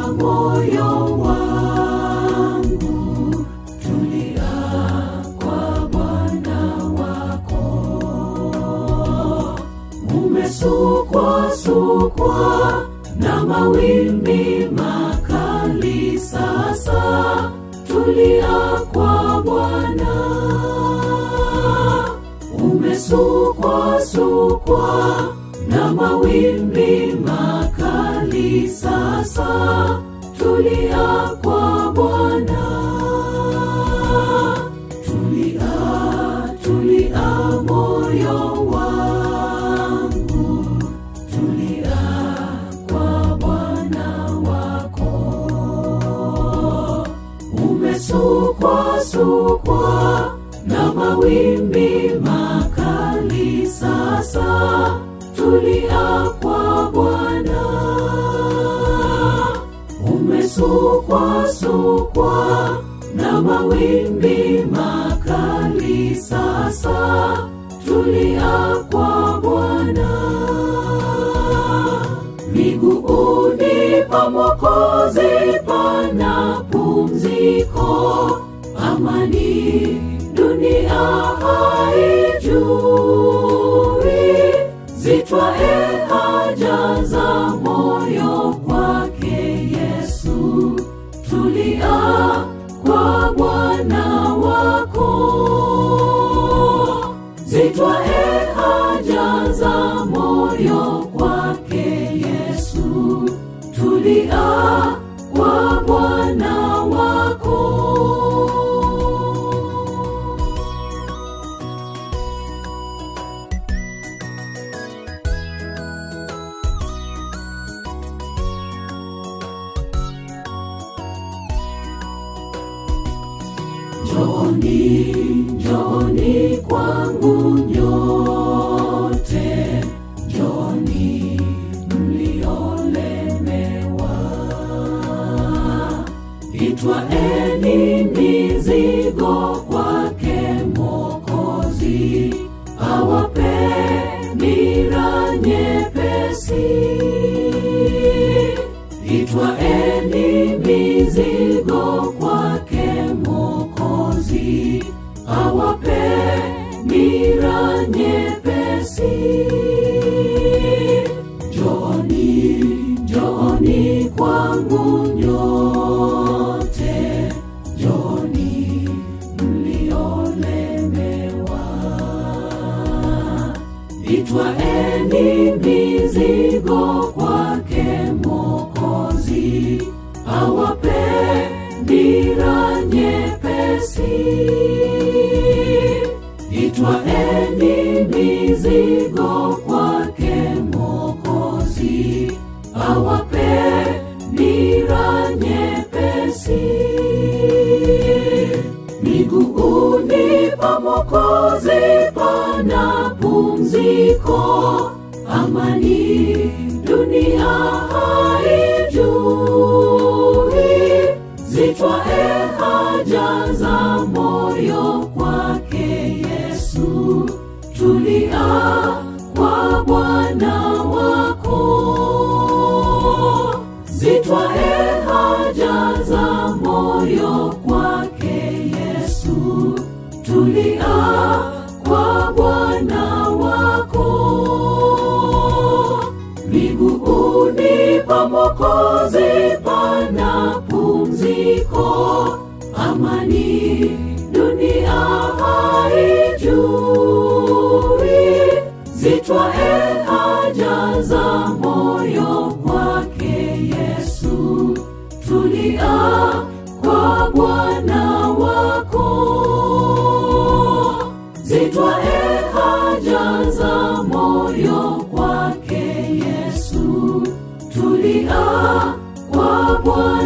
moyo wangu, tulia kwa Bwana wako. Umesukwa sukwa na mawimbi makali, sasa tulia kwa Bwana. Umesukwa sukwa na mawimbi makali, sasa tulia kwa Bwana. Tulia, tulia moyo wangu, tulia kwa Bwana wako. Umesukwa sukwa na mawimbi makali, sasa tulia kwa Bwana. Umesukwa sukwa na mawimbi makali, sasa tulia kwa Bwana. Miguuni pa Mwokozi pana pumziko, amani dunia haijui, zitwae haja za moyo kwake Yesu, tulia kwa Bwana wako, zitwae haja za moyo kwake Yesu, tulia kwa Bwana wako. Njooni, njooni kwangu nyote, njooni mliolemewa, itwaeni mizigo kwake Mwokozi, awapeni raha nyepesi. Itwaeni mizigo kwake Mwokozi, awapeni raha nyepesi. Njooni, njooni kwangu nyote, njooni mliolemewa, itwaeni mizigo kwake Mwokozi, awapeni raha nyepesi. Itwaeni mizigo kwake Mwokozi, awapeni raha nyepesi. Miguuni pa Mwokozi pana pumziko, amani dunia haijui, zitwae haja za moyo kwake Yesu, tulia kwa Bwana wako, zitwae haja za moyo kwake Yesu, tulia kwa Bwana wako. Miguuni pa Mwokozi pana pumziko, amani dunia haijui, zitwae haja za moyo kwake Yesu, tulia kwa Bwana wako, zitwae haja za moyo kwake Yesu, tulia kwa Bwana